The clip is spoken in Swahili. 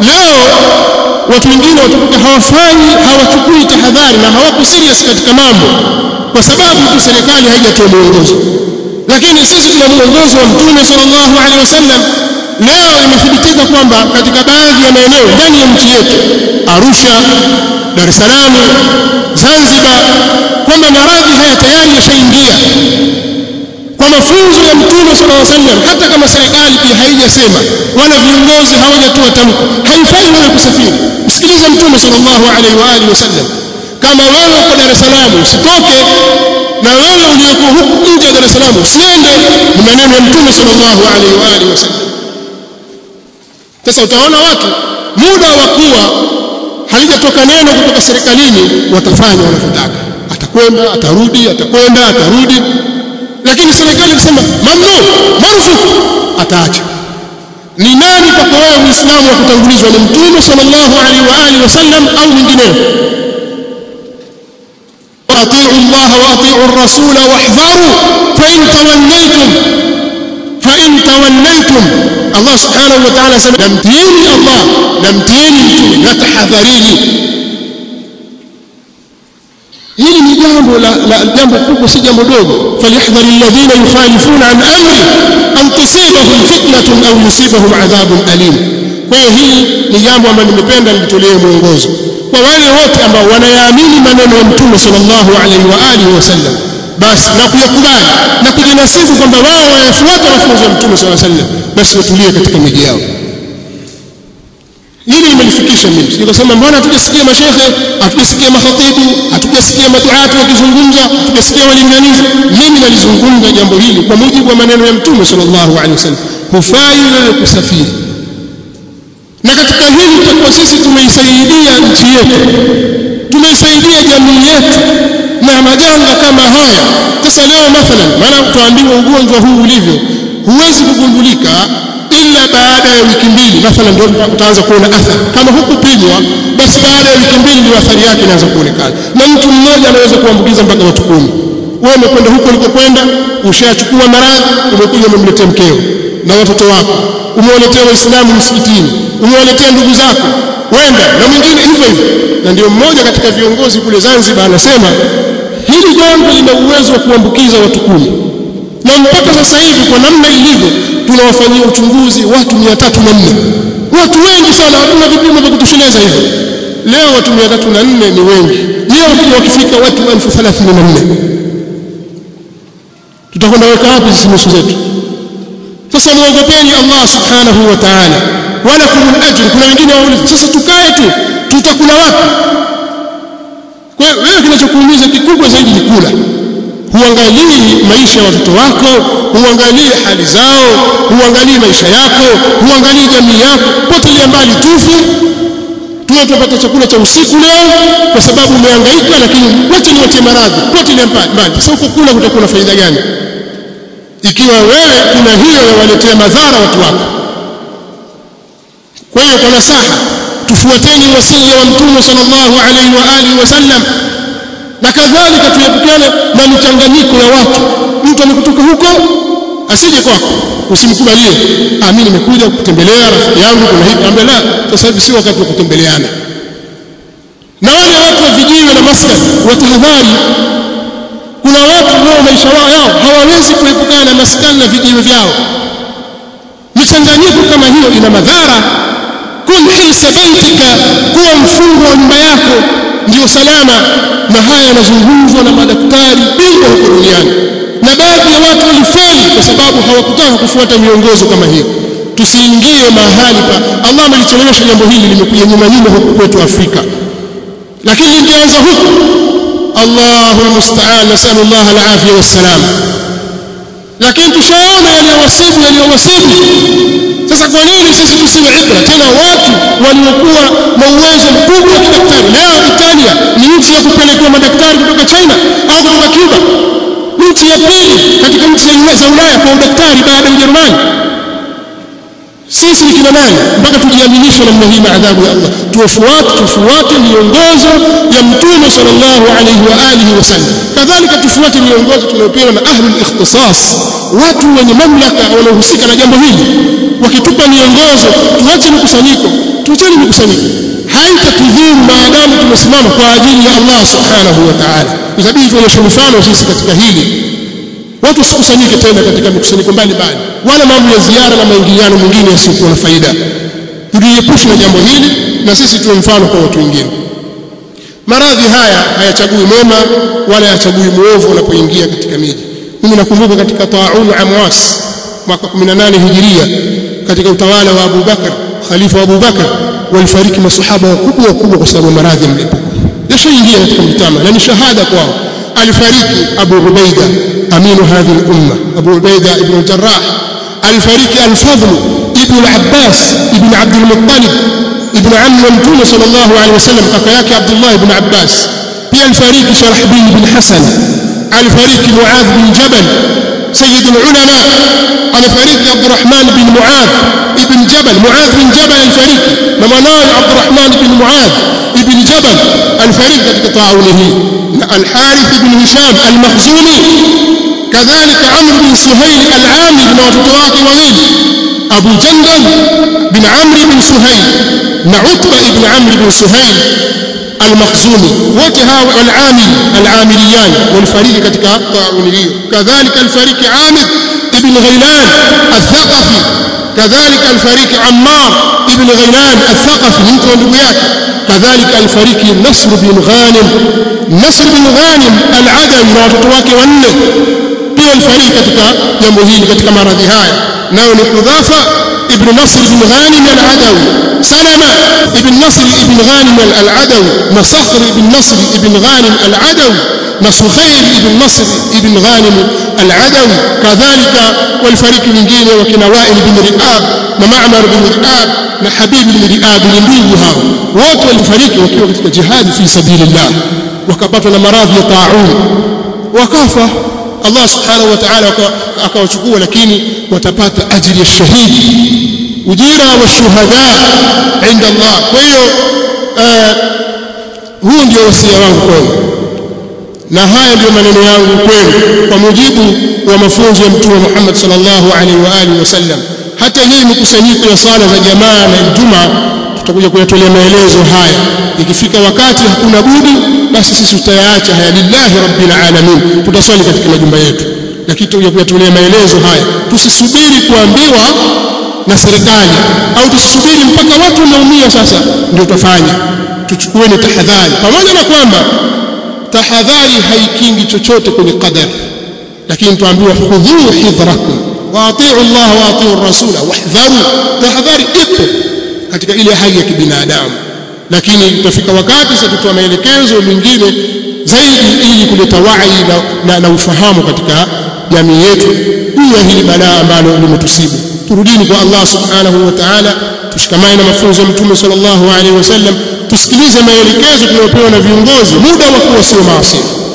leo watu wengine watakuta hawafanyi hawachukui tahadhari na hawako serious katika mambo kwa sababu tu serikali haijatoa mwongozo lakini sisi tuna mwongozo wa mtume sallallahu alaihi wasallam leo imethibitika kwamba katika baadhi ya maeneo ndani ya nchi yetu Arusha Dar es Salaam Zanzibar kwamba maradhi haya tayari yashaingia kwa mafunzo ya mtume sallallahu alaihi wasallam hata kama serikali pia haijasema wala viongozi hawajatoa tamko haifai wewe kusafiri msikilize mtume sallallahu alaihi wa alihi wasallam kama wewe uko Dar es Salaam usitoke na wewe uliyekuwa huku nje ya Dar es Salaam usiende ni maneno ya mtume sallallahu alaihi wa alihi wasallam sasa utaona watu muda wa kuwa halijatoka neno kutoka serikalini watafanya wanavyotaka atakwenda atarudi atakwenda atarudi lakini serikali ikisema mamnu marufuku ataacha ni nani kwako wewe muislamu wa kutangulizwa ni mtume sallallahu alaihi wa alihi wasallam au mwingineo واطيعوا الله واطيعوا الرسول واحذروا فان توليتم فان توليتم الله سبحانه وتعالى سمع نمتيني الله نمتيني نتحذريني hili ni jambo la, la jambo kubwa si jambo dogo falyahdhar alladhina yukhalifuna an amri an tusibahum fitnatun au yusibahum adhabun alim kwa hiyo hili ni jambo ambalo nimependa nilitolee mwongozo kwa wale wote ambao wanayaamini maneno ya mtume sallallahu alaihi wa alihi wasallam basi na kuyakubali na kujinasibu kwamba wao wanafuata mafunzo ya mtume sallallahu alaihi wasallam basi watulie katika miji yao hili limenifikisha mimi nikasema mbona hatujasikia mashehe hatujasikia makhatibu hatujasikia maduati wakizungumza hatujasikia walinganizi mimi nalizungumza jambo hili kwa mujibu wa maneno ya mtume sallallahu alaihi wasallam hufai wewe kusafiri na katika hili tutakuwa sisi tumeisaidia nchi yetu tumeisaidia jamii yetu na majanga kama haya sasa leo mathalan maana tuambiwa ugonjwa huu ulivyo huwezi kugundulika ila baada ya wiki mbili mathalan ndio utaanza kuona athari kama hukupimwa basi baada ya wiki mbili ndio athari yake inaanza kuonekana na mtu mmoja anaweza kuambukiza mpaka watu kumi wewe umekwenda huko ulikokwenda ushachukua maradhi umekuja umemletea mkeo na watoto wako umewaletea waislamu msikitini umewaletea ndugu zako wenda na mwingine hivyo hivyo na ndio mmoja katika viongozi kule Zanzibar anasema hili jambo lina uwezo wa kuambukiza watu kumi na mpaka sasa hivi kwa namna ilivyo tunawafanyia uchunguzi watu mia tatu na nne watu wengi sana hatuna vipimo vya kutosheleza hivyo leo watu mia tatu na nne ni wengi leo wakija wakifika watu elfu thelathini na nne tutakwenda weka wapi sisi nusu zetu sasa muogopeni Allah subhanahu wa ta'ala wala kumul ajr kuna wengine wauliza sasa tukae tu tutakula wapi kwa hiyo wewe kinachokuumiza kikubwa zaidi ni kula huangalii maisha ya watoto wako huangalii hali zao huangalii maisha yako huangalii jamii yako potelea mbali tufu tuwe tupata chakula cha usiku leo kwa sababu umehangaika lakini wacha niwache maradhi potelea mbali sasa huko kula kutakuwa na faida gani ikiwa wewe kuna hiyo yawaletea madhara watu wako kwa hiyo kwa nasaha tufuateni wasia wa mtume sallallahu alaihi wa alihi wasallam na kadhalika tuepukane na michanganyiko ya watu mtu amekutoka huko asije kwako usimkubalie ah mimi nimekuja kutembelea rafiki yangu kuna hivi ambaye la sasa hivi si wakati wa kutembeleana na wale watu wa vijiwe na maskani watahadhari kuna watu wao maisha yao hawawezi kuepukana na maskani na vijiwe vyao michanganyiko kama hiyo ina madhara kun hisa baitika kuwa mfungo wa nyumba yako ndio salama na haya yanazungumzwa na madaktari bingwa huko duniani na baadhi ya watu walifeli kwa sababu hawakutaka kufuata miongozo kama hiyo tusiingie mahali pa Allah amelichelewesha jambo hili limekuja nyuma nyuma huku kwetu Afrika lakini lingeanza huku Allahu almusta'an nasallallahu alafia wassalam lakini tushaona yaliyowasibu yaliyowasibu sasa kwa nini sisi tusiwe ibra tena watu waliokuwa na uwezo mkubwa wa kidaktari leo Italia ni nchi ya kupelekwa madaktari kutoka China au kutoka Cuba nchi ya pili katika nchi za Ulaya kwa udaktari baada ya Ujerumani sisi ni kina nani mpaka tujiaminishe namna hii na adhabu ya Allah tufuate tufuate miongozo ya mtume sallallahu alaihi wa alihi wasallam kadhalika tufuate miongozo tunayopewa na ahlul ikhtisas watu wenye mamlaka wanaohusika na jambo hili wakitupa miongozo tuache mkusanyiko tuacheni mikusanyiko haitatudhuru maadamu tumesimama kwa ajili ya Allah subhanahu wa ta'ala itabidi tuonyeshe mfano sisi katika hili watu wasikusanyike tena katika mikusanyiko mbalimbali wala mambo ya ziara na maingiliano mengine yasiyokuwa na faida tujiepushe na jambo hili na sisi tuwe mfano kwa watu wengine maradhi haya hayachagui mwema wala hayachagui muovu unapoingia katika miji mimi nakumbuka katika taun amwas mwaka 18 hijiria katika utawala wa Abu Bakar khalifa wa Abu Bakar walifariki masahaba wakubwa wakubwa kwa sababu maradhi ya mlipuko yashaingia katika mtama na ni shahada kwao alifariki Abu Ubaida aminu hadhihi al-umma Abu Ubaida ibn al-Jarrah alifariki al-Fadl ibn al-Abbas ibn Abd al-Muttalib ibn ammi wa Mtume sallallahu alaihi wasallam kaka yake Abdullah ibn Abbas pia alifariki Sharahbil ibn Hasan alifariki Muadh bin Jabal سيد العلماء alifariki Abdurrahman bin Muadh ibn Jabal Muadh bin Jabal alifariki na mwanawe Abdurrahman bin Muadh ibn Jabal alifariki katika tauni hii na Al-Harith ibn Hisham Al-Makhzumi kadhalika Amr bin Suhail Al-Amir na watoto wake wawili Abu Jandal bin Amr bin Suhail na Utba ibn Amr bin Suhail المخزومي wote hawa al-Amil al-Amiliyan walifariki katika tauni hiyo kadhalika alifariki Amir ibn Ghailan al-Thaqafi kadhalika alifariki Ammar ibn Ghailan al-Thaqafi mtu wa ndugu yake kadhalika alifariki Nasr bin Ghanim Nasr bin Ghanim al-Adawi na watoto wake wanne pia walifariki katika jambo hili katika maradhi haya nao ni Hudhafa ابن نصر بن غانم العدوي سلمة ابن نصر ابن غانم العدوي نصخر ابن نصر ابن غانم العدوي نصخير ابن نصر ابن غانم العدوي كذلك والفريق mwingine wakina Wail bin Riab na Ma'mar bin Riab na Habib bin Riab ni ndugu hao wote walifariki wakiwa katika jihad fi sabilillah wakapatwa na maradhi ya taun wakafa Allah subhanahu wa ta'ala akawachukua lakini watapata ajili ya shahidi ujira wa shuhada inda Allah kwa hiyo huu ndio wasia wangu kwenu na haya ndio maneno yangu kwenu kwa mujibu wa mafunzo ya mtume Muhammad sallallahu alaihi wa alihi wasallam hata hii mikusanyiko ya sala za jamaa na Ijumaa tutakuja kuyatolea maelezo haya ikifika wakati hakuna budi basi sisi tutayaacha haya lillahi rabbil alamin tutaswali katika majumba yetu lakini tutakuja kuyatolea maelezo haya tusisubiri kuambiwa na serikali au tusisubiri mpaka watu wanaumia sasa ndio tutafanya tuchukueni tahadhari pamoja na kwamba tahadhari haikingi chochote kwenye qadar lakini tuambiwa khudhu hidrakum wa atiu Allah wa atiu rasula wahdharu tahadhari ipo katika ile hali ya kibinadamu lakini utafika wakati sasa tutoa maelekezo mengine zaidi ili kuleta wai na, na, na ufahamu katika jamii yetu juu ya hili balaa ambalo limetusibu turudini kwa Allah subhanahu wa ta'ala tushikamane na mafunzo ya mtume sallallahu alaihi wasallam tusikilize maelekezo tunayopewa na viongozi muda wa kuwa sio maasi